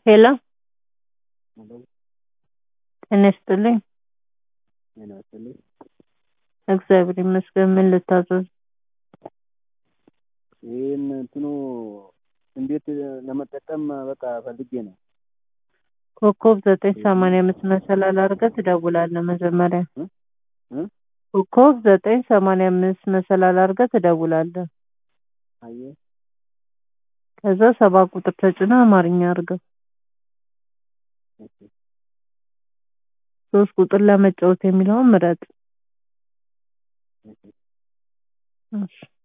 ሄሎ ሄሎ ጤና ይስጥልኝ። ጤና ይስጥልኝ። እግዚአብሔር ይመስገን። ምን ልታዘዝ? ይህን እንትኑ እንዴት ለመጠቀም በቃ ፈልጌ ነው። ኮከብ ዘጠኝ ሰማንያ አምስት መሰላል አድርገህ ትደውላለህ መጀመሪያ። እ እ ኮከብ ዘጠኝ ሰማንያ አምስት መሰላል አድርገህ ትደውላለህ። አየህ ከዛ ሰባ ቁጥር ተጭነህ አማርኛ አድርገው። እሺ ሶስት ቁጥር ለመጫወት የሚለውን ምረጥ። እሺ እሺ